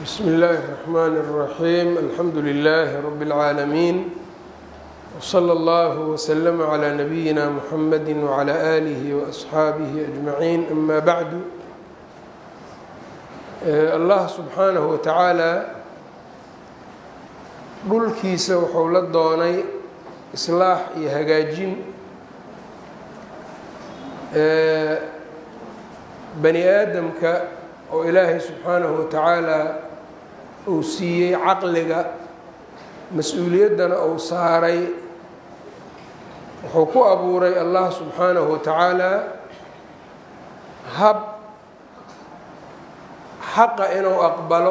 bsmi اllahi الرحmn الرaxيm alxamdu لlh rb العaalمين wslى اllah وslm عlى nabiyina mxamedi وعlى آlih وأصxaabih أجmaعin ama bعdu allah subxaanaه wa tacaala dhulkiisa wuxuu la doonay islaax iyo hagaajin bani aadamka oo ilaahay subxaanahu wa tacaala uu siiyey caqliga mas-uuliyaddana uu saaray wuxuu ku abuuray allah subxaanahu wa tacaala hab xaqa inuu aqbalo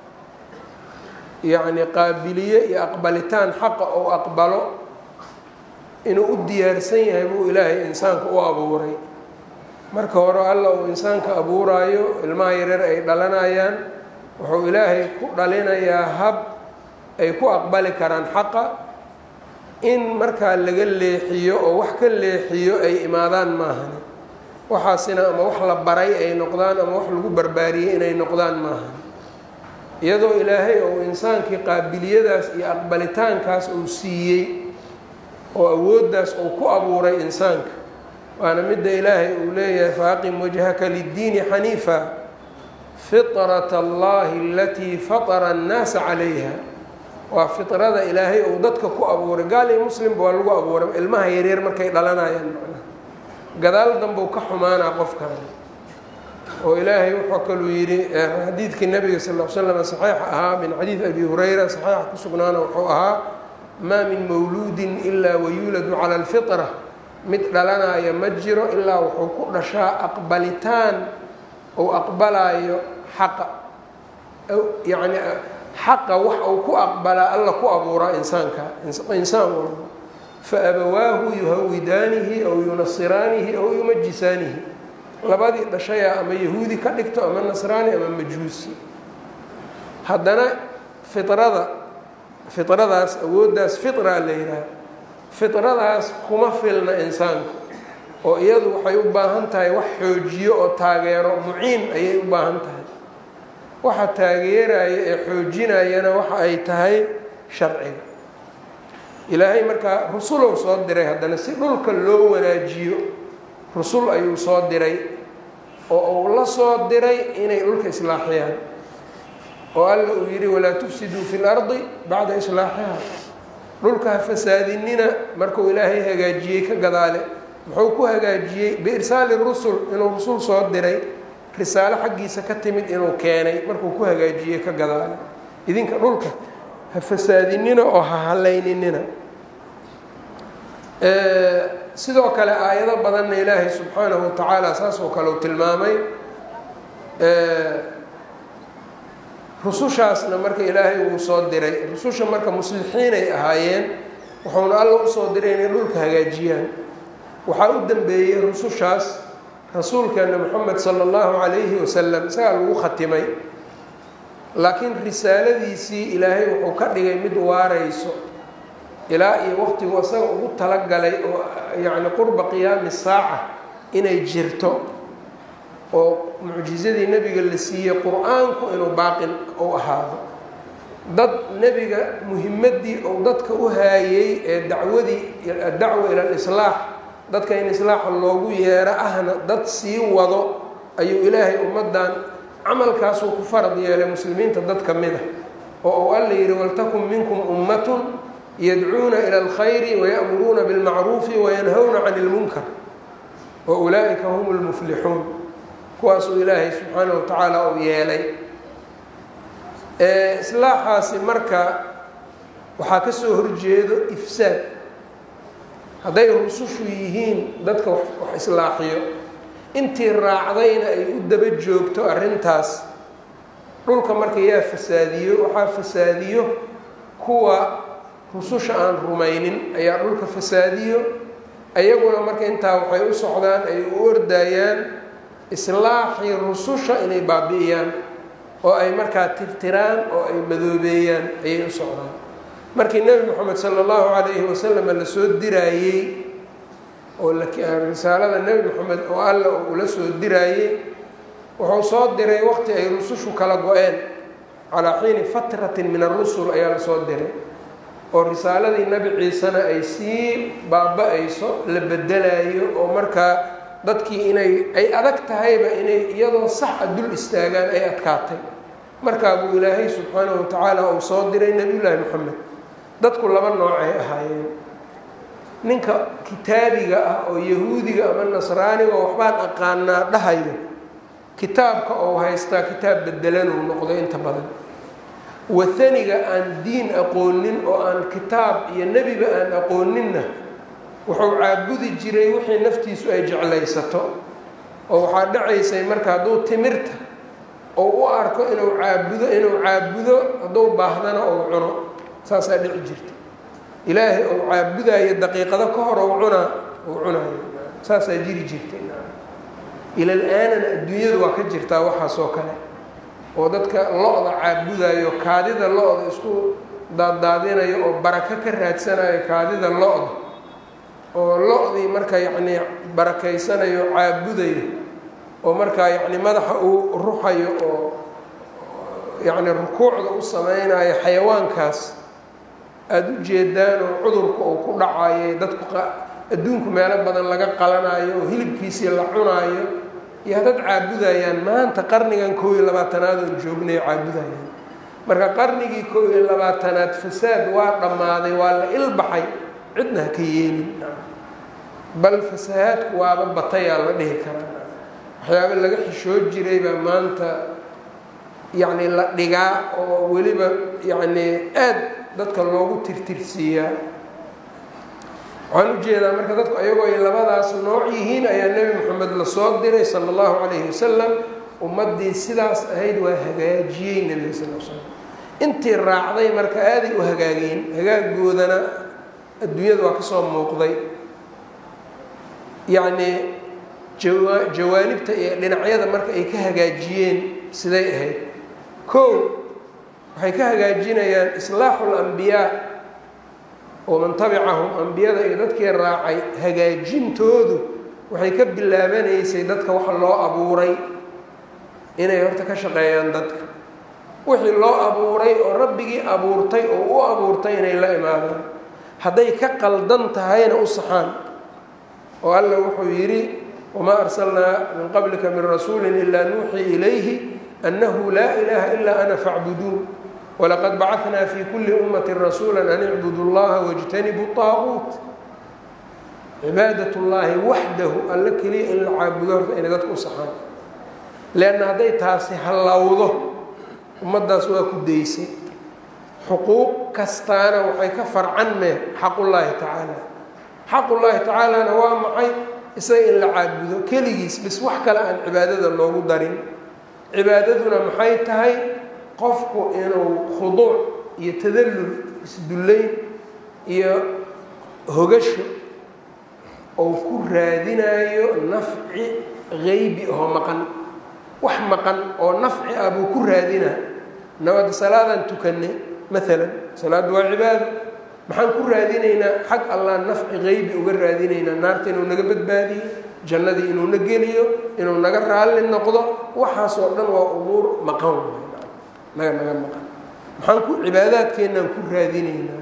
yacni qaabiliye iyo aqbalitaan xaqa uu aqbalo inuu u diyaarsan yahay buu ilaahay insaanka u abuuray marka hore alla uu insaanka abuuraayo ilmaha yareer ay dhalanayaan wuxuu ilaahay ku dhalinayaa hab ay ku aqbali karaan xaqa in markaa laga leexiyo oo wax ka leexiyo ay imaadaan maahan waxaasina ama wax la baray ay noqdaan ama wax lagu barbaariyey inay noqdaan maahan iyadoo ilaahay ou insaankii qaabiliyadaas iyo aqbalitaankaas uu siiyey oo awooddaas uu ku abuuray insaanka waana midda ilaahay uu leeyahay faaqim wajhaka liddiini xaniifa fiطrat allahi alatii fatara annaasa calayha waa fiطrada ilaahay uu dadka ku abuuray gaal iyo muslimba waa lagu abuuray ilmaha yaryar markay dhalanayaan macnaha gadaal dambuu ka xumaanaa qofkan oo ilaahay wuxuu kaluu yidhi xadiidkii nabiga sal l slam saxiix ahaa min xadiid abi hurayra saxiixa ku sugnaana wuxuu ahaa maa min mawluudin ilaa wayuuladu cala alfitra mid dhalanaya ma jiro ilaa wuxuu ku dhashaa aqbalitaan ou aqbalaayo xaqa yacni xaqa wax uu ku aqbalaa alla ku abuuraa insaanka insaan walba fa abawaahu yuhawidaanihi aw yunasiraanihi aw yumajisaanihi labadii dhashaya ama yahuudi ka dhigto ama nasraani ama majuusi haddana firada firadaas awooddaas fitra la yidhaha fitradaas kuma filna insaanka oo iyadu waxay u baahan tahay wax xoojiyo oo taageero muciin ayay u baahan tahay waxa taageeraya ee xoojinayana waxa ay tahay sharciga ilaahay markaa rusulow soo diray haddana si dhulka loo wanaajiyo rusul ayuu soo diray oo uu la soo diray inay dhulka islaaxiyaan oo alla uu yidhi walaa tufsiduu fi lardi bacda islaaxiha dhulka ha fasaadinina markuu ilaahay hagaajiyey ka gadaale muxuu ku hagaajiyey biirsaali rusul inuu rusul soo diray risaalo xaggiisa ka timid inuu keenay markuu ku hagaajiyey ka gadaale idinka dhulka ha fasaadinina oo ha hallayninina sidoo kale aayado badanna ilaahay subxaanahu wa tacaala saas oo kale uu tilmaamay rusushaasna marka ilaahay uu soo diray rususha marka muslixiinay ahaayeen wuxuuna alla usoo diray inay dhulka hagaajiyaan waxaa u dambeeyey rusushaas rasuulkeena moxamed sala allahu calayhi wasalam isagaa lagu khatimay laakiin risaaladiisii ilaahay wuxuu ka dhigay mid waarayso ilaa iyo waqtigu isaga ugu talagalay oo yacni qurba qiyaami saaca inay jirto oo mucjizadii nebiga la siiyey qur-aanku inuu baaqin u ahaado dad nebiga muhimaddii uu dadka u haayey ee dacwadii addacwa ila alislaax dadka in islaaxa loogu yeero ahna dad sii wado ayuu ilaahay ummaddan camalkaasuu ku farad yeelay muslimiinta dad ka mid a oo uu alla yidhi waltakun minkum ummatun yadcuuna ila alkhayri waya'muruuna bilmacruufi wayanhawna cani ilmunkar wa ulaa'ika hum lmuflixuun kuwaasuu ilaahay subxaanahu wa tacaala uu yeelay islaaxaasi marka waxaa ka soo horjeedo ifsaad hadday rusushu yihiin dadka wax islaaxiyo intii raacdayna ay u daba joogto arrintaas dhulka marka yaa fasaadiyo waxaa fasaadiyo kuwa rususha aan rumaynin ayaa dhulka fasaadiyo ayaguna marka intaa waxay u socdaan ay u ordayaan islaaxii rususha inay baabi'iyaan oo ay markaa tirtiraan oo ay madoobeeyaan ayay u socdaan markii nebi moxamed sala allahu calayhi wasalam la soo diraayey oo risaalada nebi moxamed oo alla ula soo diraayey wuxuu soo diray waqti ay rusushu kala go-een calaa xiini fatratin min arusul ayaa lasoo diray oo risaaladii nebi ciisena ay sii baaba-ayso la bedelayo oo markaa dadkii inay ay adag tahayba inay iyadoo sax a dul istaagaan ay adkaatay markaa buu ilaahay subxaanahu watacaala uu soo diray nebiyullaahi moxamed dadku laba noocay ahaayeen ninka kitaabiga ah oo yahuudiga ama nasraaniga oo waxbaan aqaanaa dhahayo kitaabka ou haystaa kitaab bedelanuu noqdo inta badan wathaniga aan diin aqoonin oo aan kitaab iyo nebiba aan aqooninna wuxuu caabudi jiray wixii naftiisu ay jeclaysato oo waxaa dhacaysay marka hadduu timirta ou u arko inuu caabudo inuu caabudo hadduu baahdana ou cuno saasaa dhici jirta ilaahay ou caabudayo daqiiqado ka hor ou cunaa ou cunayo saasaa jiri jirta ilal aanana adduunyadu waa ka jirtaa waxaasoo kale oo dadka lo-da caabudayo kaadida lo-da isku daaddaadinayo oo barako ka raadsanayo kaadida lo-da oo lo-dii marka yacnii barakaysanayo caabudayo oo markaa yacni madaxa uu ruxayo oo yacni rukuucda u sameynayo xayawaankaas aada u jeedaan oo cudurka uu ku dhacayo dadku adduunku meelo badan laga qalanayo oo hilibkiisii la cunaayo iyo hadad caabudayaan maanta qarnigan kow iyo labaatanaad oon joognay caabudayaan marka qarnigii kow iyo labaatanaad fasaad waa dhammaaday waa la ilbaxay cidna ha ka yeelin bal fasahaadku waaba batayaa la dhihi karaa waxyaaba laga xishoo jiray baa maanta yacni la dhigaa oo weliba yacni aad dadka loogu tirtirsiiyaa waxaan ujeedaa marka dadku ayagoo ay labadaas nooc yihiin ayaa nebi moxamed lasoo diray sala allahu calayhi wasalam ummaddii sidaas ahayd waa hagaajiyey nebiga sal l slam intii raacday marka aaday u hagaageen hagaagoodana adduunyada waa kasoo muuqday yacnii jawa jawaanibta iyo dhinacyada marka ay ka hagaajiyeen siday ahayd kow waxay ka hagaajinayaan islaaxu lambiyaa oo man tabicahum ambiyada iyo dadkii raacay hagaajintoodu waxay ka bilaabanaysay dadka waxa loo abuuray inay horta ka shaqeeyaan dadka wixii loo abuuray oo rabbigii abuurtay oo u abuurtay inay la imaadaan hadday ka qaldan tahayna u saxaan oo alla wuxuu yidhi wamaa arsalnaa min qablika min rasuulin ilaa nuuxii ilayhi annahu laa ilaaha ilaa ana facbuduun walaqad bacanaa fi kuli ummati rasuula an icbudu llaha wاjtanibu طaaguut cibaadat llaahi waxdahu alla keliya in la caabudo horta inay dadka u saxaan leanna hadday taasi hallowdo ummaddaas waa ku daysay xuquuq kastaana waxay ka farcan mee xaqullaahi tacaala xaqullaahi tacaalana waa maxay isaga in la caabudo keligiis bis wax kale aan cibaadada loogu darin cibaadaduna maxay tahay qofku inuu khuduuc iyo tadallul isdullayn iyo hogasho ou ku raadinayo nafci geybi oo maqan wax maqan oo nafci ah buu ku raadinaa nabadda salaadaan tukanay maalan salaaddu waa cibaado maxaan ku raadinaynaa xag allah nafci geybi uga raadinaynaa naarta inuu naga badbaadiyo jannadii inuu na geliyo inuu naga raalli noqdo waxaasoo dhan waa umuur maqan naga naga maqan maxaan ku cibaadaadkeennaan ku raadinaynaa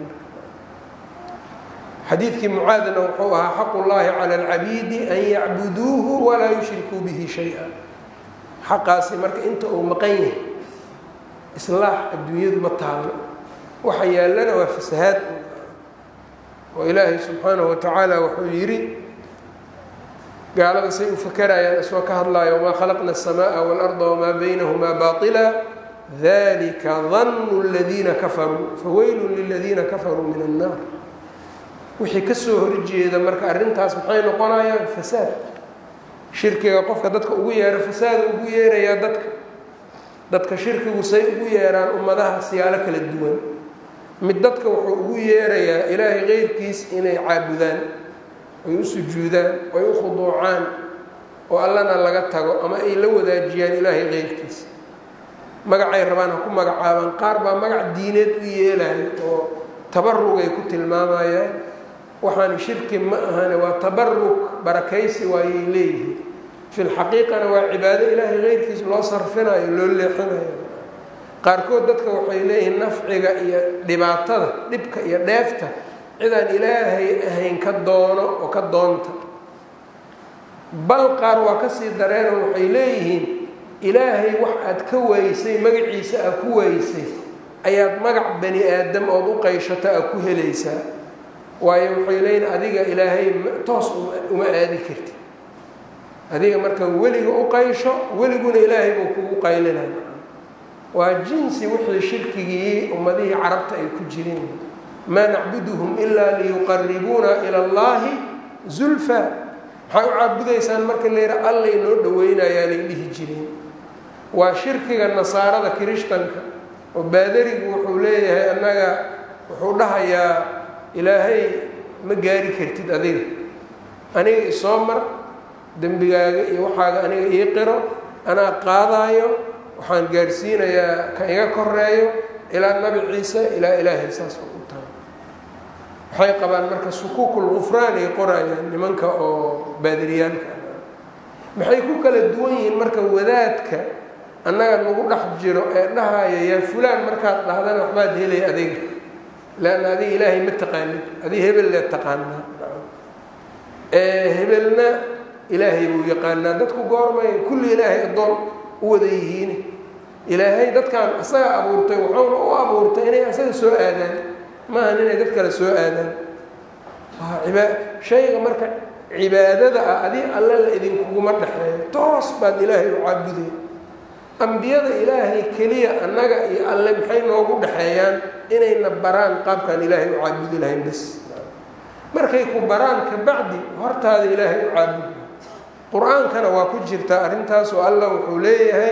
xadiidkii mucaadna wuxuu ahaa xaqu llaahi cala alcabiidi an yacbuduuhu walaa yushrikuu bihi shay-a xaqaasi marka inta uu maqan yahay islaax adduunyadu ma taallo waxa yaallana waa fasahaad oo ilaahay subxaanahu watacaala wuxuu yidhi gaalada say u fakarayaan isoo ka hadlaayo wamaa khalaqna الsamaءa wاlarda wamaa baynahumaa baطila dalika danu اladiina kafaruu faweylu liladiina kafaruu min الnaar wixii kasoo horjeeda marka arrintaas maxay noqonayaan fasaad shirkiga qofka dadka ugu yeero fasaada ugu yeerayaa dadka dadka shirkigu say ugu yeeraan ummadaha siyaalo kala duwan mid dadka wuxuu ugu yeerayaa ilaahay keyrkiis inay caabudaan ay u sujuudaan ay u khuduucaan oo allana laga tago ama ay la wadaajiyaan ilaahay keyrkiis magacay rabaan ha ku magacaabaan qaar baa magac diineed u yeelayo oo tabarugay ku tilmaamayaan waxaan shirki ma ahane waa tabarug barakaysi waayay leeyihiin fi lxaqiiqana waa cibaado ilaahay keyrkiis loo sarfinayo loo leexinayo qaarkood dadka waxay leeyihiin nafciga iyo dhibaatada dhibka iyo dheefta cidaan ilaahay ahayn ka doono oo ka doonta bal qaar waa kasii dareeno waxay leeyihiin ilaahay wax aad ka waysay magaciisa aad ku waysay ayaad magac bani aadam ood u qayshato aad ku helaysaa waayo waxay leeyihin adiga ilaahay toos uma aadi karti adiga marka weliga u qaysho weliguna ilaahay buu kugu qaylinay waa jinsi wixii shirkigii ummadihii carabta ay ku jireen maa nacbuduhum ilaa liyuqaribuuna ila allahi zulfa maxay u caabudaysaan marka la yidha allay noo dhaweynayaa lay dhihi jireen waa shirkiga nasaarada kirishtanka oo baadarigu wuxuu leeyahay annaga wuxuu dhahayaa ilaahay ma gaari kartid adiga aniga isoo mar dembigaaga iyo waxaaga aniga ii qiro anaa qaadaayo waxaan gaarsiinayaa ka iga koreeyo ilaa nabi ciise ilaa ilaahay saas u tahay waxay qabaan marka sukuukul gufraan ay qorayaan nimanka oo baadariyaalka maxay ku kala duwan yihiin marka wadaadka annaga nagu dhex jiro ee dhahaya yaa fulaan markaad dhahdana waxbaad helay adiga leanna adiga ilaahay ma taqaanid adiga hebel leed taqaanaa hebelna ilaahay buu yaqaanaa dadku goormay kulli ilaahay addoon u wada yihiin ilaahay dadkan isaga abuurtay wuxuuna u abuurtay inay isaga soo aadaan maahan inay dad kale soo aadaan waa shayga marka cibaadada ah adi alle la idinkuguma dhexeeyo toos baad ilaahay u caabuday ambiyada ilaahay keliya annaga iyo alle maxay noogu dhexeeyaan inayna baraan qaabkaan ilaahay u caabudi lahayn bas markay ku baraan kabacdi hortaada ilaahay u caabudi qur-aankana waa ku jirtaa arrintaasoo allah wuxuu leeyahay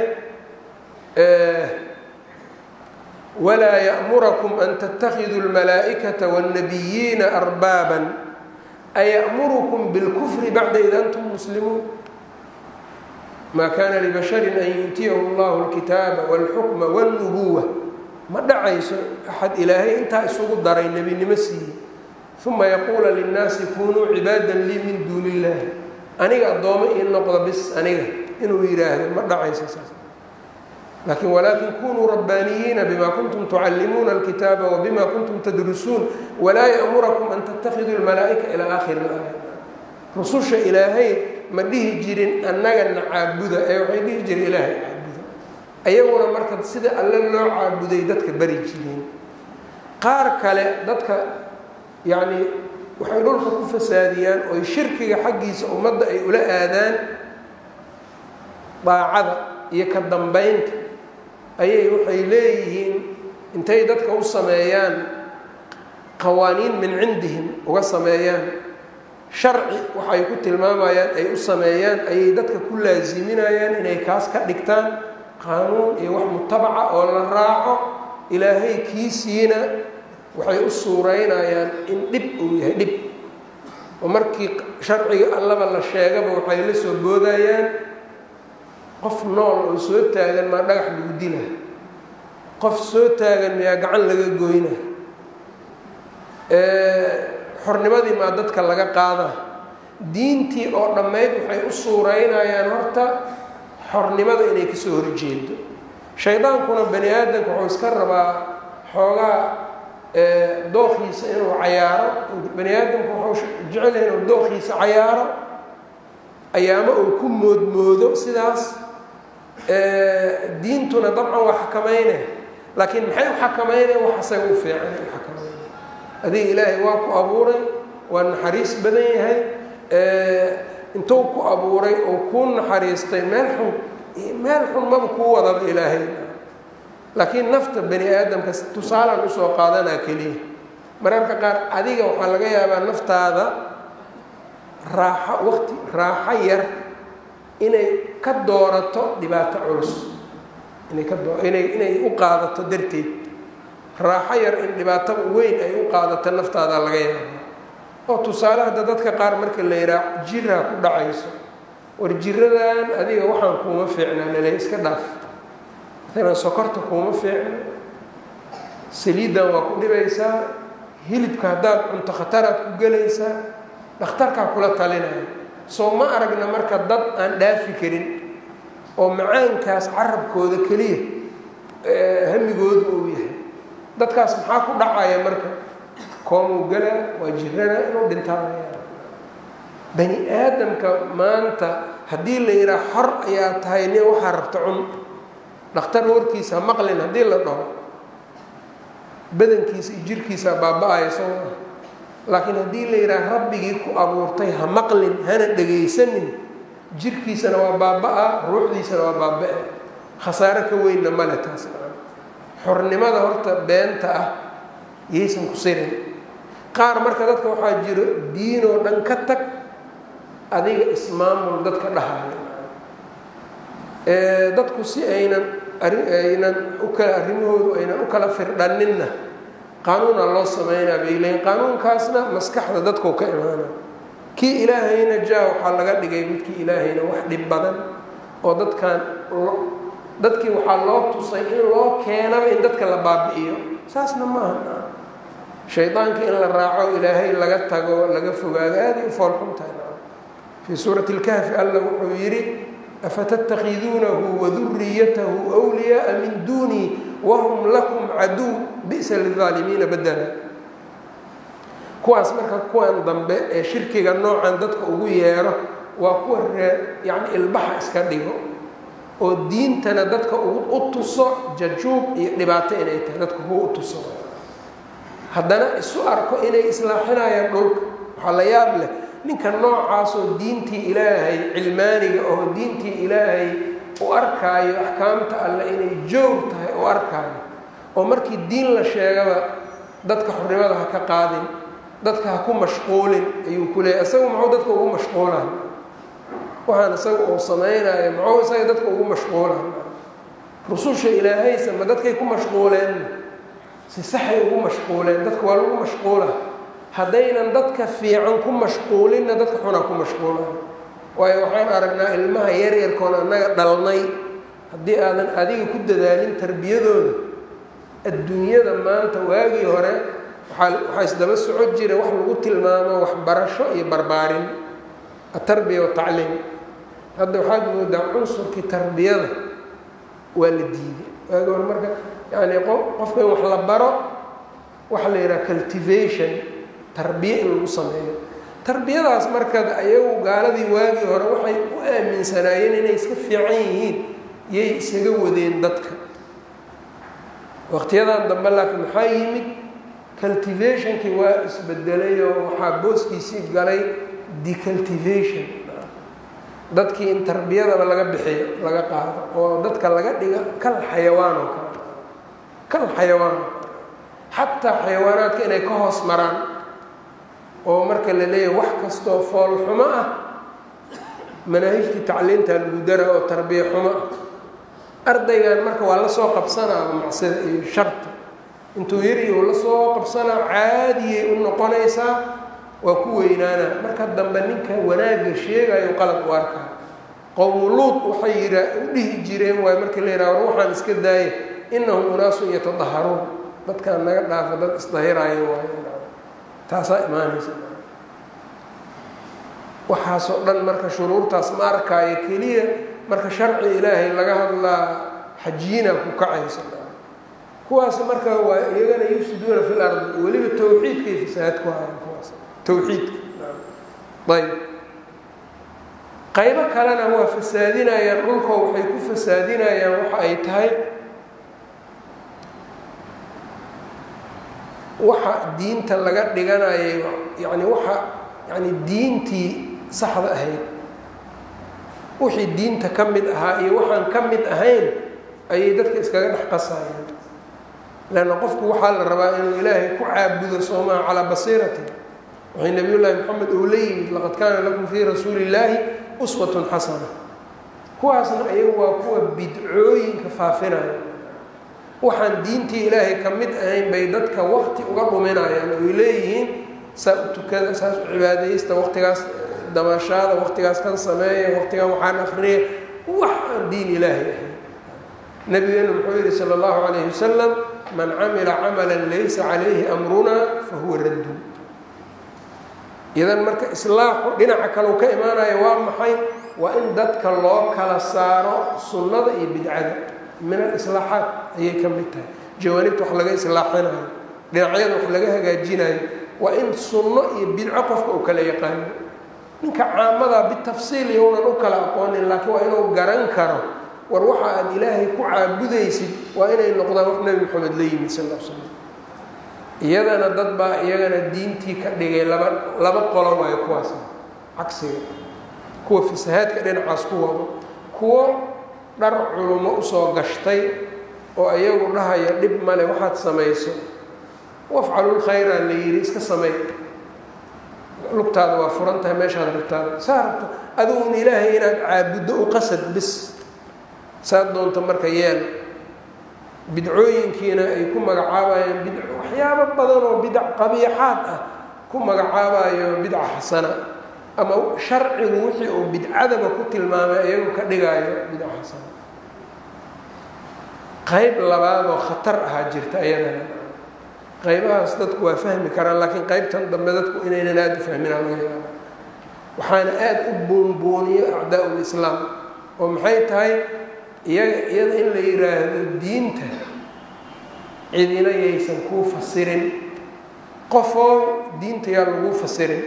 walaa ya'murakum an tattakhiduu اlmalaa'ikata wاnnabiyiina arbaaban aya'murukum bilkufri bacda id antum muslimuun maa kaana libasharin an yu'tiyahu allahu اlkitaaba wاlxukma wاlnubuwa ma dhacayso axad ilaahay intaa isugu daray nebinimo siiyey uma yaquula linnaasi kunuu cibaadan lii min duuni illahi aniga addoommo ii noqda bis aniga inuu yidhaahdo ma dhacayso saas laakiin walaakin kunuu rabbaaniyiina bima kuntum tucallimuuna alkitaaba wabima kuntum tadrusuun walaa ya'murakum an tattakhiduu lmalaa'ika ilaa aakhiri ilaaya rususha ilaahay ma dhihi jirin annagana caabuda ee waxay dhihi jireen ilaahay caabuda ayaguna marka sida alle loo caabuday dadka bari jireen qaar kale dadka yacni waxay dhulka ku fasaadiyaan oy shirkiga xaggiisa ummadda ay ula aadaan daacada iyo ka dambaynta ayay waxay leeyihiin intay dadka u sameeyaan qawaaniin min cindihim uga sameeyaan sharci waxay ku tilmaamayaan ay u sameeyaan ayay dadka ku laasiminayaan inay kaas ka dhigtaan qaanuun iyo wax mutabaca oo la raaco ilaahay kiisiina waxay u suuraynayaan in dhib uu yahay dhib oo markii sharciga allaba la sheegaba waxay la soo boodayaan qof nool oo soo taagan maa dhagax lagu dila qof soo taagan miyaa gacan laga goyna xornimadii maa dadka laga qaada diintii oo dhammayd waxay u suuraynayaan horta xornimada inay kasoo horjeedo shaydaankuna bani aadamka wuxuu iska rabaa xoogaa dooqiisa inuu cayaaro bani aadamku wuxuu jecelyahay inuu dooqiisa cayaaro ayaamo uu ku moodmoodo sidaas diintuna dabcan waa xakamayne laakiin maxay u xakamaynayan wax asaga u fiican u xakamayna adiga ilaahay waa ku abuuray waa naxariis badan yahay intuu ku abuuray oo kuu naxariistay meel xun meel xun maba kuu wadaba ilaahay laakiin nafta bani aadamka tusaalaan usoo qaadanaa keliya mararka qaar adiga waxaa laga yaabaa naftaada raaxo waqti raaxo yar inay ka doorato dhibaato culus inay ka doo inay inay u qaadato darteed raaxo yar in dhibaato weyn ay u qaadato naftaada laga yaaba oo tusaale hadda dadka qaar marka la yidhaah jiraa ku dhacayso war jiradan adiga waxaan kuuma fiicnaa lale iska dhaaf maalan sokorta kuuma fiicna saliiddan waa ku dhibaysaa hilibka haddaad cunto khataraad ku gelaysaa dhakhtarkaa kula talinaya soo ma aragna marka dad aan dhaafi karin oo macaankaas carabkooda keliya hamigoodu uu yahay dadkaas maxaa ku dhacaya marka koomuu galaa waa jirana inuu dhintaanaya bani aadamka maanta haddii la yidhaha xor ayaa tahay nin waxaa rabta cun dhakhtar warkiisa maqlin haddii la dhaho badankiisa iyo jirkiisa baaba-aya soo maa laakiin haddii la yidhaha rabbigii ku abuurtay ha maqlin hana dhegaysanin jirkiisana waa baaba-a ruuxdiisana waa baaba-a khasaaro ka weynna male taas xornimada horta beenta ah yaysan ku sirin qaar marka dadka waxaa jiro diinoo dhan ka tag adiga ismaamul dadka dhahayo dadku si aynan aynan ukala arrimahoodu aynan u kala firdhaninna qaanuuna loo sameynaa bay leeyiin qaanuunkaasna maskaxda dadkau ka imaana kii ilaahayna jaa waxaa laga dhigay midkii ilaahayna wax dhib badan oo dadkan dadkii waxaa loo tusay in loo keenaba in dadka la baabi'iyo saasna maaha shaydaanka in la raaco ilaahay laga tago laga fogaado aaday u foolxuntahay fii suurati اlkahfi alla wuxuu yidhi afatattakhiduunahu waduriyatahu wliyaaa min duunii wahum lakum caduw bi'sa lilaalimiina badala kuwaas marka kuwan dambe ee shirkiga noocan dadka ugu yeero waa kuwa ree yacni ilbaxa iska dhigo oo diintana dadka u tuso jajuub iyo dhibaato inay tahay dadka kuwa u tuso haddana isu arko inay islaaxinayaan dhulka waxaa la yaab leh ninka noocaasoo diintii ilaahay cilmaaniga oo diintii ilaahay u arkaayo axkaamta alle inay joog tahay u arkaayo oo markii diin la sheegaba dadka xornimada ha ka qaadin dadka ha ku mashquulin ayuu ku leeyahy isagu muxuu dadka ugu mashquulahay waxaan isaga uu samaynayo muxuu isaga dadka ugu mashquulahay rususha ilaahaysa ma dadkay ku mashquuleen si saxay ugu mashquuleen dadka waa lagu mashquula haddaynan dadka fiican ku mashquulinna dadka xunaa ku mashquulayo waayo waxaan aragnaa ilmaha yaryarkoon annaga dhalnay haddii aadan adiga ku dadaalin tarbiyadooda adduunyada maanta waagii hore waaa waxaa isdaba socon jira wax lagu tilmaamo waxbarasho iyo barbaarin atarbiya watacliim hadda waxaad moodaa cunsurkii tarbiyada waa la diiday waagi hore marka yani qofka in wax la baro waxaa la yidhaha cultivation tarbiye in lagu sameeyo tarbiyadaas marka ayagu gaaladii waagii hore waxay u aaminsanaayeen inay iska fiican yihiin yay isaga wadeen dadka waqtiyadan dambe laakiin maxaa yimid cultivationkii waa isbedelay oo waxaa booskiisii galay decultivation dadkii in tarbiyadaba laga bixiyo laga qaado oo dadka laga dhiga kal xayawaan oo kale kal xayawaan xataa xayawaanaadka inay ka hoos maraan oo marka la leeyahay wax kastoo fool xumo ah manaahijtii tacliintaa lagu dara oo tarbiya xumo ah ardaygan marka waa la soo qabsanaaba macsida iyo sharta intuu yariyo la soo qabsanaa caadiyay u noqonaysaa waa ku weynaana marka dambe ninka wanaagga sheegayo qalad u arkaa qowmu luud waxay yia u dhihi jireen waay markii la yidhaha war waxaan iska daaya inahum unaasun yatadaharuun dadkaan naga dhaafa dad isdahiraayo waay taasaa imaanaysa waxaasoo dhan marka shuruurtaas ma arkaayo keliya marka sharci ilaahay laga hadlaa xajiina ku kacaysa kuwaas marka waa iyagana yufsiduuna fi lardi weliba tawxiidkay fasaad ku hayan kuwaas tawxiidka ayb qaybo kalena waa fasaadinayaan dhulkoo waxay ku fasaadinayaan waxa ay tahay waxa diinta laga dhiganayo yani waxa yani diintii saxda ahayd wixii diinta ka mid ahaa iyo waxaan ka mid ahayn ayay dadka iskaga dhex qasayeen leanna qofku waxaa la rabaa inuu ilaahay ku caabudo soomaa calaa basiirati waxay nabiy llaahi moxamed uu la yimid laqad kaana lakum fii rasuuli illaahi uswatun xasana kuwaasna ayagu waa kuwa bidcooyinka faafinaya waxaan diintii ilaahay ka mid ahayn bay dadka waqti uga dhuminayaan oy leeyihiin saa u tukada saas u cibaadaysta waqtigaas damashaada waqtigaas kan sameeya waqtigan waxaan akriya wax aan diin ilaahay ahayn nabigeenu muxuu yihi sala allahu calayhi wasalam man camila camalan laysa calayhi amrunaa fa huwa raddu idan marka islaaxu dhinaca kalau ka imaanayo waa maxay waa in dadka loo kala saaro sunnada iyo bidcada min alislaaxaat ayay ka mid tahay jawaanibta wax laga islaaxinayo dhinacyada wax laga hagaajinayo waa in sunno iyo bidco qofka uu kala yaqaano ninka caamadaa bitafsiil iyounan u kala aqoonin laakiin waa inuu garan karo war waxa aad ilaahay ku caabudaysid waa inay noqdaan wax nebi moxamed la yimid sal l slam iyadana dad baa iyagana diintii ka dhigay laba laba qolo waayo kuwaas cagsiga kuwa fasahaadka dhinacaas ku wado kuwo dhar culumo usoo gashtay oo iyagu dhahaya dhib male waxaad samayso wafcalul khayraa la yidhi iska samey lugtaada waa furan tahay meeshaad rabtaada saa rabto adiguun ilaahay inaad caabuddo u qasad bis saad doonta marka yeel bidcooyinkiina ay ku magacaabayaan bid waxyaabo badan oo bidac qabiixaad ah ku magacaabayo bidca xasana ama sharcigu wixii uu bidcadaba ku tilmaamay iyagu ka dhigaayo bidca xasana qayb labaad oo khatar ahaa jirta ayadana qaybahaas dadku waa fahmi karaan laakiin qaybtan dambe dadku inaynan aada u fahminaa laga yaaba waxaana aada u boonbooniyo acdaa lislaam oo maxay tahay iyaga iyada in la yidhaahdo diinta cidina yaysan kuu fasirin qofoo diinta yaa laguu fasirin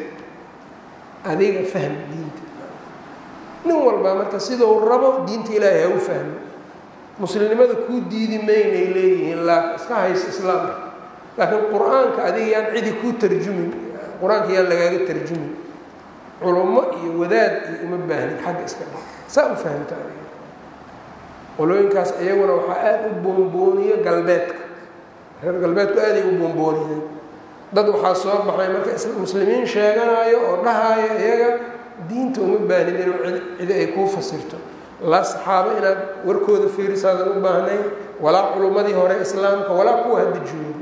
adiga fahm diinta nin walbaa marka sidau rabo diinta ilaahay ha u fahmo muslimnimada kuu diidi maynay leeyihiin laa iska hayso islaamka laakiin qur-aanka adiga yaan cidi kuu tarjumin qur-aanka yaan lagaaga tarjumin culummo iyo wadaad iyo uma baahnin xagga iska dha saa u fahamta adiga qolooyinkaas iyaguna waxaa aada u boonbooniyo galbeedka reer galbeedku aaday u boonbooniyeen dad waxaa soo baxay marka muslimiin sheeganayo oo dhahaayo iyaga diinta uma baahnid inuu cidi ay kuu fasirto laa saxaabo inaad warkooda fiirisaadan u baahnayn walaa culummadii hore islaamka walaa kuwa hadda joogo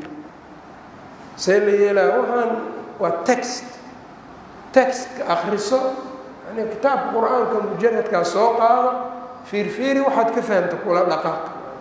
see la yeelaa waxaan waa text textka akriso yani kitaabka qur-aanka mujaradkaa soo qaado fiirfiiri waxaad ka fahamta kula dhaqaaq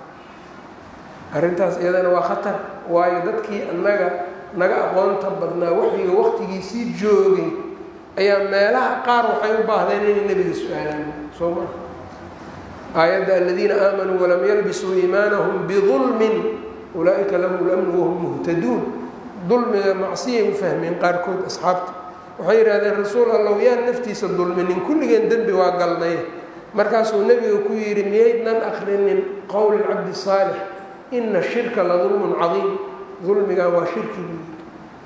arrintaas iyadana waa khatar waayo dadkii annaga naga aqoonta badnaa waxyiga waqtigiisii joogay ayaa meelaha qaar waxay u baahdeen inay nebiga su-aalaan soo maa aayadda aladiina aamanuu walam yalbisuu iimaanahum bidulmin ulaa-ika lahum lamnu wahum muhtaduun dulmiga macsiyay u fahmeen qaarkood asxaabta waxay yidhahdeen rasuul allow yaan naftiisa dulminin kulligeen dembi waa galnay markaasuu nebiga ku yidhi miyaydnan akrinin qowl cabdi saalix ina shirka la dulmun cadiim dulmigan waa shirki buu yidhi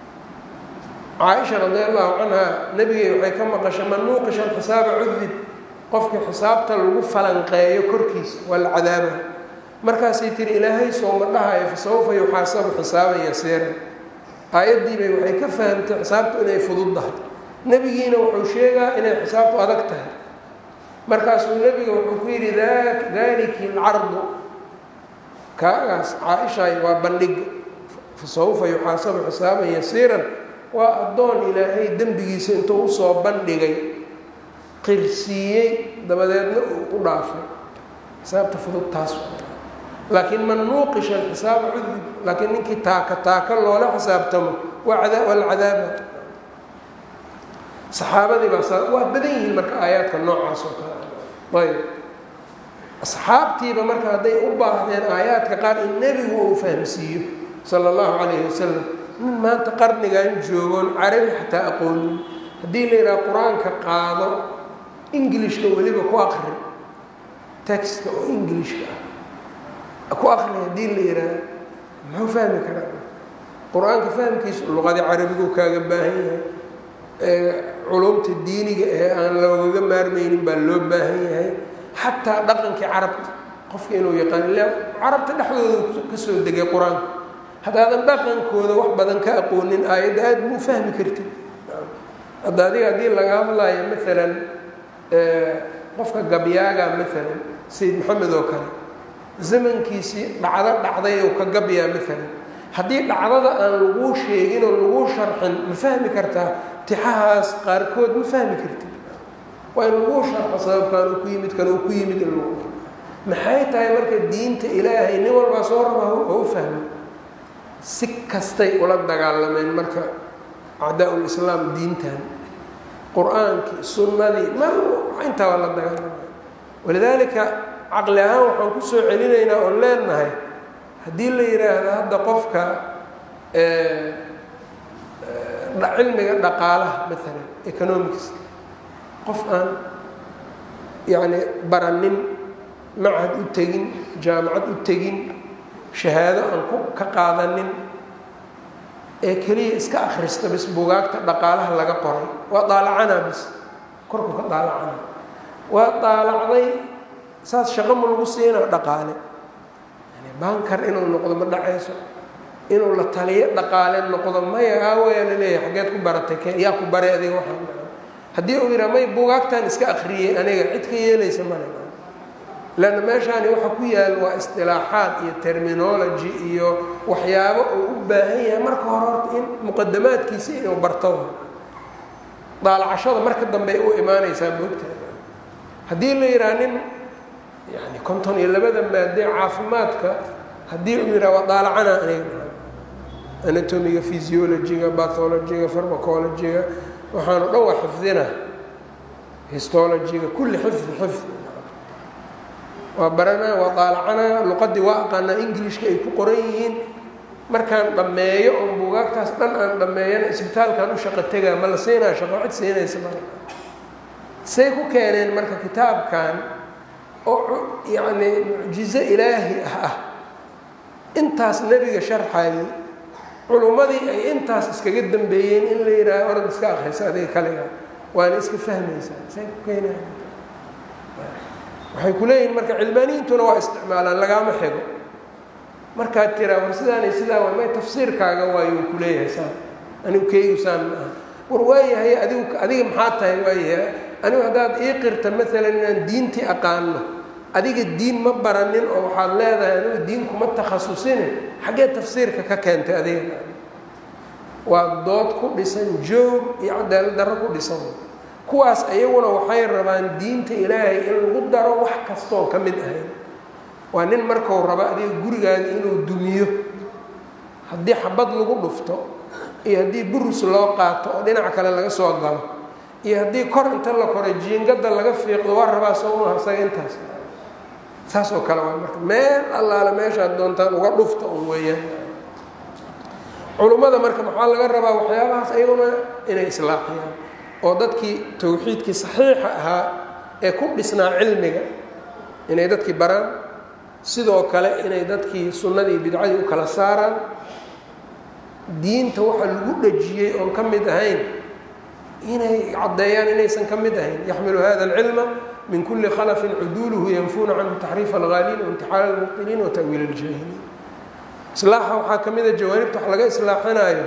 caaisha radi allahu canha nebigay waxay ka maqashay man nuuqisha alxisaaba cudib qofkii xisaabta lagu falanqeeyo korkiisa waa la cadaaba markaasay tiri ilaahay sooma dhahayo fa sawfa yuxaasabu xisaaban yasiiran aayaddiibay waxay ka fahamtay xisaabtu inay fududdahay nebigiina wuxuu sheegaa inay xisaabtu adag tahay markaasuu nebiga wuxuu ku yidhi daliki alcardu kaagaas caa-ishaay waa bandhiga fa sawfa yuxaasabu xisaaban yasiiran waa addoon ilaahay dembigiisa intuu usoo bandhigay qirsiiyey dabadeedna uu u dhaafay xisaabta fudud taas laakiin man nuuqisha alxisaaba cudib laakiin ninkii taaka taaka loola xisaabtamo waa ada waa la cadaaba saxaabadii baa saa waa badan yihiin marka aayaadka noocaas oo kale ayb asxaabtiiba marka hadday u baahdeen aayaadka qaar in nebigu uu fahamsiiyo sala allahu calayhi wasalam nin maanta qarnigan joogoon carabi xataa aqoonin haddii la yidhaha qur-aanka qaado ingilishka weliba ku aqri textka oo ingilishka ah ku aqri haddii la yidhaaha muxuu fahmi karaa qur-aanka fahamkiisa luqadii carabigu kaaga baahan yahay culumta diiniga ee aan loogaga maarmaynin baa loo baahan yahay xataa dhaqankii carabta qofka inuu yaqaan ila carabta dhexdooda kasoo degay qur-aanka haddaadan dhaqankooda wax badan ka aqoonin aayadda aada muu fahmi kartid hadda adiga haddii laga hadlayo maalan qofka gabyaaga maalan sayid maxamed oo kale zamankiisii dhacdo dhacday oo ka gabyaa maalan haddii dhacdada aan laguu sheegin oo laguu sharxin ma fahmi kartaa tixahaas qaarkood ma fahmi kartid waa in laguu sharxo sababkan uu ku yimid kan uu ku yimid in lagu maxay tahay marka diinta ilaahay nin walbaa soo raba oo u fahmo si kastay ula dagaalameen marka acdaa lislaam diintan qur-aankii sunnadii ma intaa waa la dagaalamay walidaalika caqli ahaan waxaan ku soo celinaynaa oon leenahay haddii la yidhaahdo hadda qofka cilmiga dhaqaalaha maalan economics qof aan yacni baranin machad u tegin jaamacad u tegin shahaado aan ku ka qaadanin ee keliya iska akhrista bis bugaagta dhaqaalaha laga qoray waa daalacanaa bis korku ka daalacana waa daalacday saas shaqo ma lagu siina dhaqaale yani baankar inuu noqdo ma dhacayso inuu la taliyo dhaqaale noqdo maya aawayaa laleeyahay xaggeed ku baratay ke yaa ku baray adiga waxaa haddii uu yidhaha may bugaagtan iska akhriyey aniga cid ka yeelaysa male leanna meeshaani waxa ku yaal waa istilaaxaad iyo terminology iyo waxyaabo uu u baahan yahay marka hore horta in muqadamaadkiisa inuu barto daalacashada marka dambe ay u imaanaysaa moogtahay haddii la yidhaha nin yani konton iyo labada maadee caafimaadka haddii uu yidhaha waa daalacana aniga anatomiga physiologyga bathologyga farmacologyga waxaanu dhan waa xifdina histologyga kulli xifdi xifdi waa baranaa waa daalacanaa luqadii waa aqaanaa englishka ay ku qoran yihiin markaan dhammeeyo oon buugaagtaas dhan aan dhammeeyana isbitaalkan u shaqo tegaa ma la siinaa shaqo cid siinaysa ma say ku keeneen marka kitaabkan oo yacni mucjizo ilaahi ah ah intaas nebiga sharxayay culummadii ay intaas iskaga dambeeyeen in la yidhaaha orad iska akhrisa adiga kaliga waana iska fahmaysaa say ku keenayan waxay ku leeyihin marka cilmaaniyiintuna waa isticmaalaan lagaama xigo markaad tiraa war sidaanay sidaa waa may tafsiirkaaga waayuu ku leeyahay saan anigu keygu saan ma aha war waayahay adigu adiga maxaa tahay waayahay anigu haddaad ii qirta maalan inaan diintii aqaano adiga diin ma baranin oo waxaad leedahay anigu diin kuma takhasusine xaggee tafsiirka ka keentay adiga waa dood ku dhisan joog iyo cadaalad darro ku dhisan kuwaas ayaguna waxay rabaan diinta ilaahay in lagu daro wax kastoon ka mid ahayn waa nin markau rabo adiga gurigaaga inuu dumiyo haddii xabad lagu dhufto iyo haddii burus loo qaato oo dhinac kale laga soo galo iyo haddii kor inta la koray jiingada laga fiiqdo waa rabaa soomaha isaga intaas saas oo kale waa marka meel allaale meeshaad doontaan uga dhufta un weeyaan culummada marka maxaa laga rabaa waxyaabahaas ayaguna inay islaaxiyaan oo dadkii tawxiidkii saxiixa ahaa ee ku dhisnaa cilmiga inay dadkii baraan sidoo kale inay dadkii sunnadii bidcadii u kala saaraan diinta waxa lagu dhejiyey oon ka mid ahayn inay caddeeyaan inaysan ka mid ahayn yaxmilu hada alcilma min kuli khalafin cuduuluhu yanfuuna canhu taxriif alghaaliin waimtixaal almubtiliin wa ta'wiil aljaahiliin islaaxa waxaa ka mida jawaanibta wax laga islaaxinaayo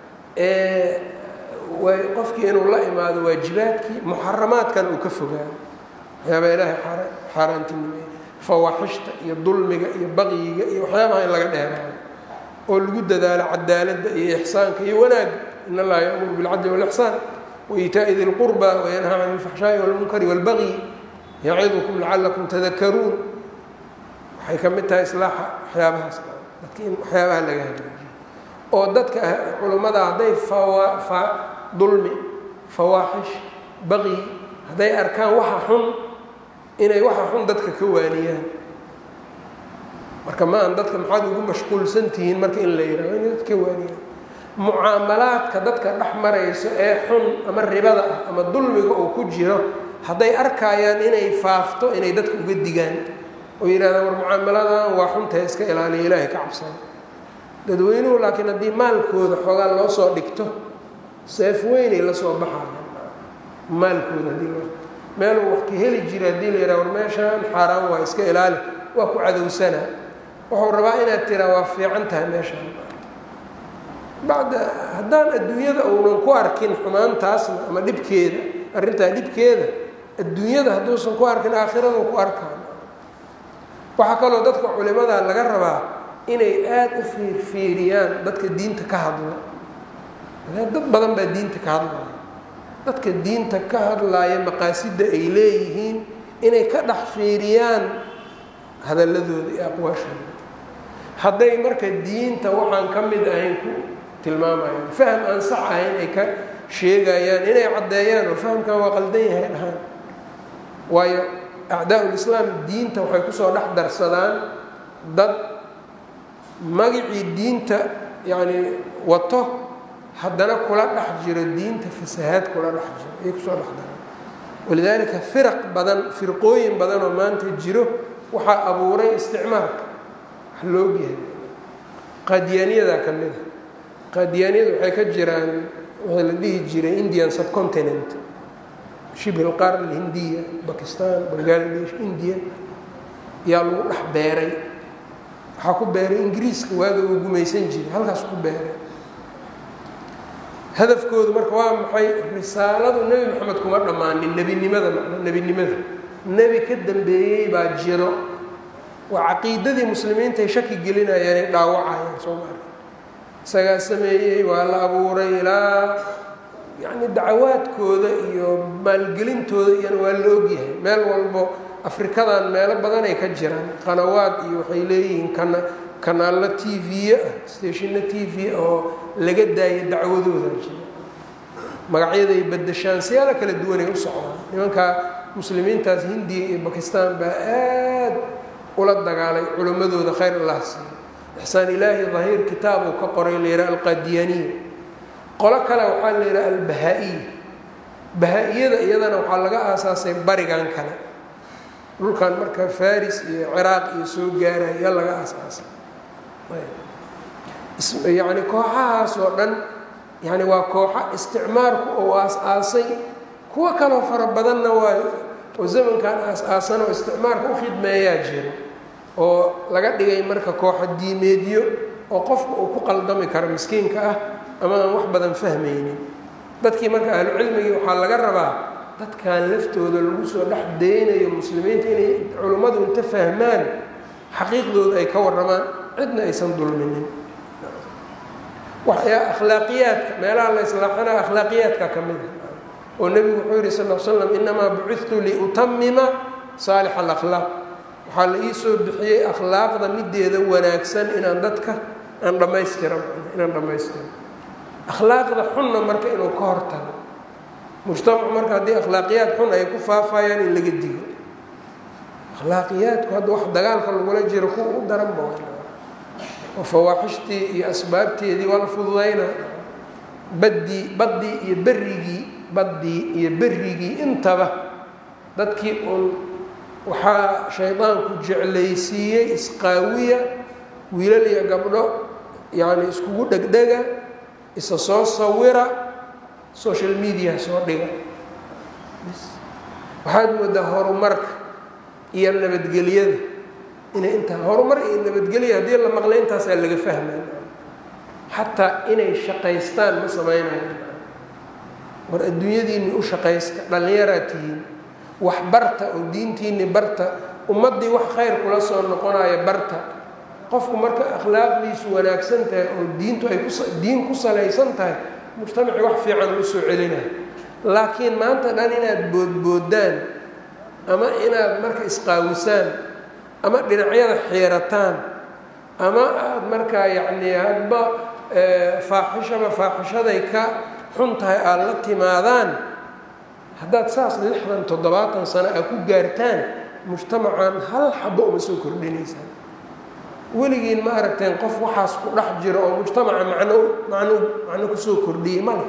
way qofkii inuu la imaado waajibaadkii muxaramaadkana uu ka fogaado waxyaabaa ilaahay xaaraantinimeeye fawaaxishta iyo dulmiga iyo baqyiga iyo waxyaabaha in laga dheeraado oo lagu dadaalo cadaaladda iyo ixsaanka iyo wanaagga in allaha ya'muru bilcadli wاlixsaan waitaa'i di lqurba wayanhaa can alfaxshaa'i wاlmunkari wاlbagyi yacidukum lacalakum tadakaruun waxay ka mid tahay islaaxa waxyaabahaas dadka in waxyaabaha laga hagaajiyo oo dadka culummada hadday fawa dulmi fawaaxish baqyi hadday arkaan waxa xun inay waxa xun dadka ka waaniyaan marka ma aan dadka maxaad ugu mashquulsan tihiin marka in la yidhaho inay dadka ka waaniyaan mucaamalaadka dadka dhex marayso ee xun ama ribada ah ama dulmiga uu ku jiro hadday arkayaan inay faafto inay dadka uga digaan oo yidhahdaan war mucaamaladan waa xuntahay iska ilaaliya ilaahay ka cabsana dadweynuhu laakiin haddii maalkooda xoogaa loo soo dhigto seef weynay la soo baxaya maalkooda haddii loo meeluu wax ka heli jira haddii la yidhaha war meeshaan xaaraan waa iska ilaali waa ku cadowsanaa wuxuu rabaa inaad tiraa waa fiican tahay meeshaan bacda haddaan adduunyada uunan ku arkin xumaantaasna ama dhibkeeda arrintaa dhibkeeda adduunyada hadduusan ku arkin aakhiradu ku arkaan waxaa kaloo dadka culimada laga rabaa inay aada u fiirfiiriyaan dadka diinta ka hadla dad badan baa diinta ka hadlaya dadka diinta ka hadlaaya maqaasidda ay leeyihiin inay ka dhex fiiriyaan hadalladooda iyo aqwaashooda hadday marka diinta waxaan ka mid ahayn ku tilmaamayaan faham aan sax ahayn ay ka sheegayaan inay caddeeyaan oo fahamkan waa qaldan yahay dhahaan waayo acdaa-ulislaam diinta waxay kusoo dhex darsadaan dad magicii diinta yacni wato haddana kula dhex jiro diinta fasahaad kula dhex jiro ayay kusoo dhex daraan walidaalika firaq badan firqooyin badan oo maanta jiro waxaa abuuray isticmaalka wax loogyahay qaadiyaaniyadaa ka mid a qaadiyaaniyada waxay ka jiraan waxaa la dhihi jiray indian subcontinent shibhi lqaar alhindiya bakistan bangaladesh india yaa lagu dhex beeray waxaa ku beeray ingiriiska waaga uu gumaysan jiray halkaas ku beeray hadafkoodu marka waa maxay risaaladu nebi moxamed kuma dhammaanin nebinimada macna nebinimada nebi ka dambeeyey baa jiro waa caqiidadii muslimiintaay shaki gelinayaan ay dhaawacayaan soo ma arka isagaa sameeyey waa la abuuray ilaa yacni dacawaadkooda iyo maalgelintooda iyana waa la ogyahay meel walbo afrikadan meelo badan ay ka jiraan qanawaad iyo waxay leeyihiin kana kanaallo t v ah stationna t v oo laga daayo dacwadooda jira magacyaday badashaan siyaalo kala duwanay u socdaan nimanka muslimiintaas hindiya iyo bakistan baa aad ula dagaalay culimmadooda khayr allah siiya ixsaan ilaahi dahiir kitaab uu ka qoray la yidhaha alqaadiyaniya qolo kale waxaa la yidhaha albahaa-iya bahaa-iyada iyadana waxaa laga aasaasay barigan kale dhulkan marka faris iyo ciraaq iyo soo gaaraya yaa laga aasaasay yacni kooxahaas oo dhan yani waa kooxa isticmaalku oo aas-aasay kuwo kaloo fara badanna waa oo zamankan aas-aasan oo isticmaalka u khidmeeyaa jiro oo laga dhigay marka kooxa diimeedyo oo qofka uu ku qaldami karo miskiinka ah ama aan wax badan fahmaynin dadkii marka ahlucilmigii waxaa laga rabaa dadkan laftooda lagu soo dhex daynayo muslimiinta inay culummadu inta fahmaan xaqiiqdooda ay ka warramaan cidna aysan dulminin waxyaa akhlaaqiyaadka meelaha la islaaxanaa akhlaaqiyaadka ka mid a oo nebigu wuxuu yihi sal l slam inamaa bucidtu liutamima saalix alakhlaaq waxaa la ii soo bixiyey akhlaaqda mideeda wanaagsan inaan dadka aan dhammaystira inaan dhammaystiro akhlaaqda xunna marka inuu ka hortago mujtamacu marka haddii akhlaaqiyaad xun ay ku faafayaan in laga digo akhlaaqiyaadku hadda wax dagaalka lagula jiro kuwa u daranba oo fawaaxishtii iyo asbaabteedii waa la fududayna baddii baddii iyo berrigii baddii iyo berrigii intaba dadkii uun waxaa shaydaanku jeclaysiiyey isqaawiya wiilal iyo gabdho yacni iskugu dhegdhega isa soo sawira social media soo dhiga waxaad moodaa horumarka iyo nabadgelyada inay intaa horumar iyo nabadgelya haddii la maqlay intaasaa laga fahmay xataa inay shaqaystaan ma samaynayo war adduunyadiinni u shaqaysta dhallinyaraad tihiin wax barta oo diintiinni barta ummaddii wax khayr kula soo noqonaya barta qofku marka akhlaaqdiisu wanaagsan tahay oo diintu ay kudiin ku salaysan tahay mujtamaci wax fiican u soo celinayo laakiin maanta dhan inaad boodboodaan ama inaad marka isqaawisaan ama dhinacyada xiirataan ama aada markaa yacnii hadba faaxishaba faaxishaday ka xun tahay aada la timaadaan haddaad saas lixdan toddobaatan sano aad ku gaartaan mujtamacan hal xabo uma soo kordhinaysaan weligiin ma aragteen qof waxaas ku dhex jiro oo mujtamaca macno macno macno kusoo kordhiyey male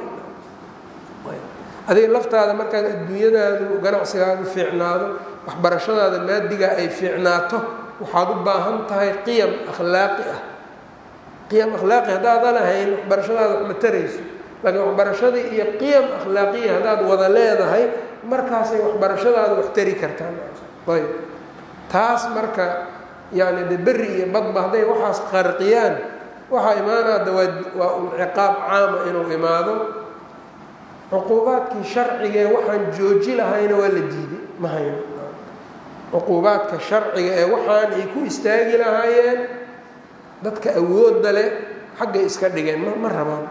adiga laftaada markaad adduunyadaadu ganacsigaadu fiicnaado waxbarashadaada maadigaa ay fiicnaato waxaad u baahan tahay qiyam akhlaaqi ah qiyam akhlaaqi haddaadan ahayn waxbarashadaada wax ma tarayso laakiin waxbarashadii iyo qiyam akhlaaqiya haddaad wada leedahay markaasay waxbarashadaada wax tari kartaan ayb taas marka yani de berri iyo badba hadday waxaas qarqiyaan waxaa imaanaada waa waa un ciqaab caama inuu imaado cuquubaadkii sharcigaee waxaan jooji lahayna waa la diiday ma hayno cuquubaadka sharciga ee waxaan ay ku istaagi lahaayeen dadka awoodda leh xaggay iska dhigeen ma ma rabaan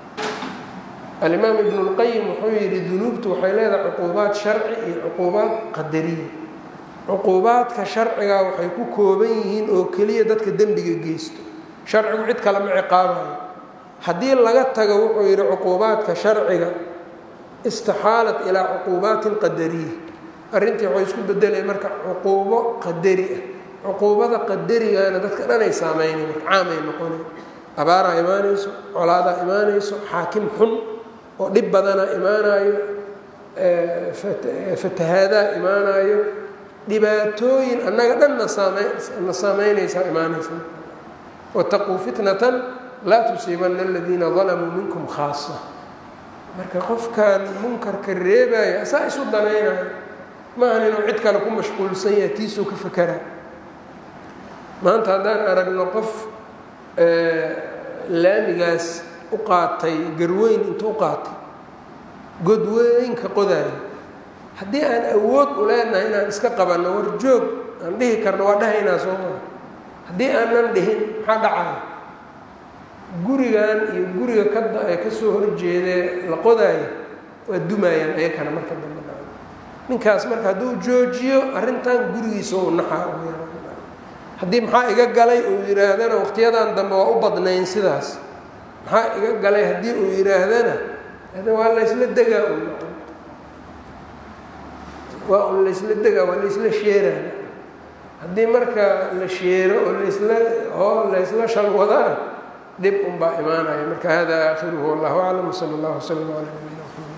alimaam ibnu lqayim wuxuu yidhi dunuubtu waxay leedahay cuquubaad sharci iyo cuquubaad qadariya cuquubaadka sharcigaa waxay ku kooban yihiin oo keliya dadka dembiga geysto sharcigu cid kalema ciqaabayo haddii laga tago wuxuu yidhi cuquubaadka sharciga istixaalat ilaa cuquubaatin qadariya arrintii waxay isku bedelay marka cuquubo qadari ah cuquubada qadarigana dadka dhanay saameynay marka caamay noqonay abaaraa imaanayso colaadaa imaanayso xaakim xun oo dhib badanaa imaanayo fatahaadaa imaanayo dhibaatooyin annaga dhan na saame na saameynaysaa imaanaysa wataquu fitnatan laa tusiibanna aladiina dalamuu minkum khaasa marka qofkan munkarka reebaya saa isu danaynayo maahan inuu cid kale ku mashquulsan yahay tiisuu ka fakeraa maanta haddaan aragno qof laamigaas u qaatay garweyn intuu u qaatay godweynka qodaayo haddii aan awood u leenahay inaan iska qabanno war joog aan dhihi karno waa dhahaynaa soo maa haddii aanan dhihin maxaa dhacaya gurigan iyo guriga kada ee kasoo horjeedee la qodaayo waa dumaayaan ayakana marka dambe dha ninkaas marka hadduu joojiyo arrintan gurigiisa u naxaa haddii maxaa iga galay uu yidhaahdana waqtiyadan dambe waa u badnayn sidaas maxaa iga galay haddii uu yidhaahdana waa laysla degaa waa un laysla degaa waa laysla sheeraa haddii marka la sheero oo laysla oo laysla shalwadana dhib un baa imaanaya marka hada aakhiruhu wallahu aclam wsala allahu wslam calaa nabiyina mxamed